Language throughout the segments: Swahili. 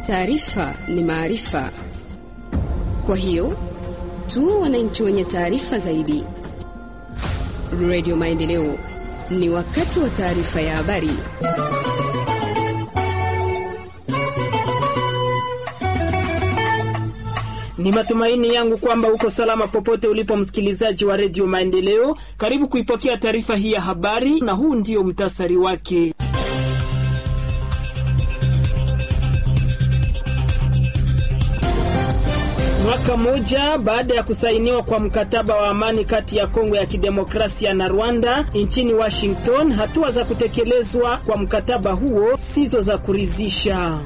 Taarifa ni maarifa, kwa hiyo tuwe wananchi wenye taarifa zaidi. Radio Maendeleo, ni wakati wa taarifa ya habari. Ni matumaini yangu kwamba uko salama popote ulipo, msikilizaji wa redio Maendeleo. Karibu kuipokea taarifa hii ya habari, na huu ndio mtasari wake. Mwaka mmoja baada ya kusainiwa kwa mkataba wa amani kati ya Kongo ya Kidemokrasia na Rwanda nchini Washington, hatua za kutekelezwa kwa mkataba huo sizo za kuridhisha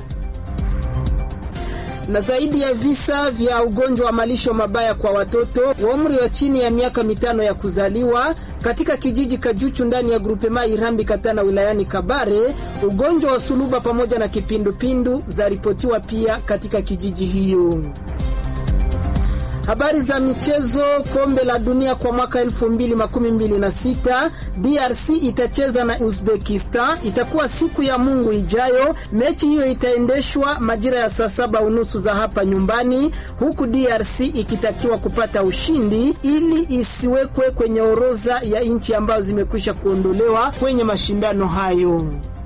na zaidi ya visa vya ugonjwa wa malisho mabaya kwa watoto wa umri wa chini ya miaka mitano ya kuzaliwa katika kijiji Kajuchu ndani ya grupema Irambi Katana wilayani Kabare. Ugonjwa wa suluba pamoja na kipindupindu zaripotiwa pia katika kijiji hiyo. Habari za michezo. Kombe la dunia kwa mwaka 2026 DRC itacheza na Uzbekistan, itakuwa siku ya Mungu ijayo. Mechi hiyo itaendeshwa majira ya saa saba unusu za hapa nyumbani, huku DRC ikitakiwa kupata ushindi ili isiwekwe kwenye orodha ya nchi ambazo zimekwisha kuondolewa kwenye mashindano hayo.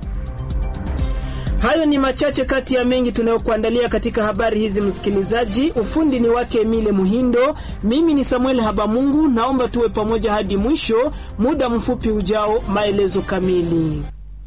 Hayo ni machache kati ya mengi tunayokuandalia katika habari hizi, msikilizaji. Ufundi ni wake Emile Muhindo, mimi ni Samuel Habamungu. Naomba tuwe pamoja hadi mwisho. Muda mfupi ujao, maelezo kamili.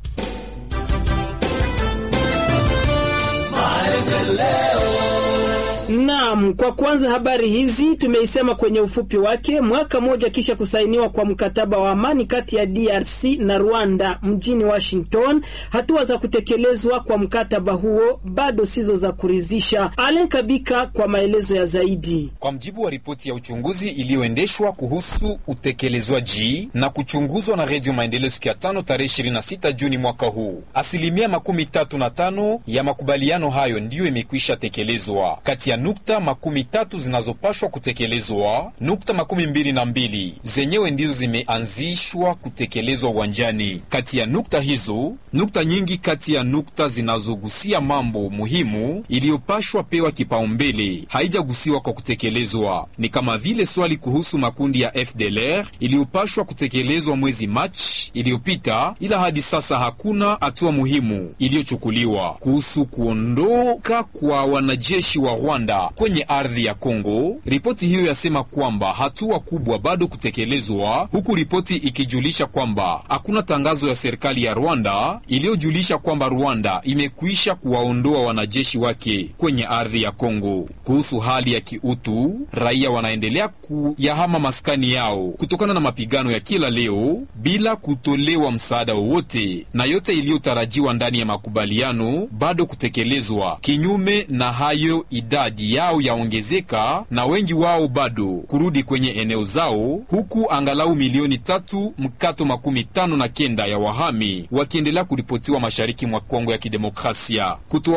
Naam, kwa kwanza habari hizi tumeisema kwenye ufupi wake. Mwaka mmoja kisha kusainiwa kwa mkataba wa amani kati ya DRC na Rwanda mjini Washington, hatua za kutekelezwa kwa mkataba huo bado sizo za kuridhisha. Alen Kabika kwa maelezo ya zaidi. Kwa mjibu wa ripoti ya uchunguzi iliyoendeshwa kuhusu utekelezwaji na kuchunguzwa na Redio Maendeleo siku ya tano tarehe 26 Juni mwaka huu, asilimia makumi tatu na tano ya makubaliano hayo ndiyo imekwisha tekelezwa. Kati ya nukta makumi tatu zinazopashwa kutekelezwa, nukta makumi mbili na mbili zenyewe ndizo zimeanzishwa kutekelezwa uwanjani. Kati ya nukta hizo, nukta nyingi kati ya nukta zinazogusia mambo muhimu iliyopashwa pewa kipaumbele haijagusiwa kwa kutekelezwa, ni kama vile swali kuhusu makundi ya FDLR iliyopashwa kutekelezwa mwezi Machi iliyopita, ila hadi sasa hakuna hatua muhimu iliyochukuliwa kuhusu kuondoka kwa wanajeshi wa Rwanda kwenye ardhi ya Kongo. Ripoti hiyo yasema kwamba hatua kubwa bado kutekelezwa, huku ripoti ikijulisha kwamba hakuna tangazo ya serikali ya Rwanda iliyojulisha kwamba Rwanda imekwisha kuwaondoa wanajeshi wake kwenye ardhi ya Kongo. Kuhusu hali ya kiutu, raia wanaendelea kuyahama maskani yao kutokana na mapigano ya kila leo bila kutolewa msaada wowote, na yote iliyotarajiwa ndani ya makubaliano bado kutekelezwa. Kinyume na hayo, idadi yao yaongezeka na wengi wao bado kurudi kwenye eneo zao, huku angalau milioni tatu mkato makumi tano na kenda ya wahami wakiendelea kuripotiwa mashariki mwa Kongo ya Kidemokrasia. Kutoa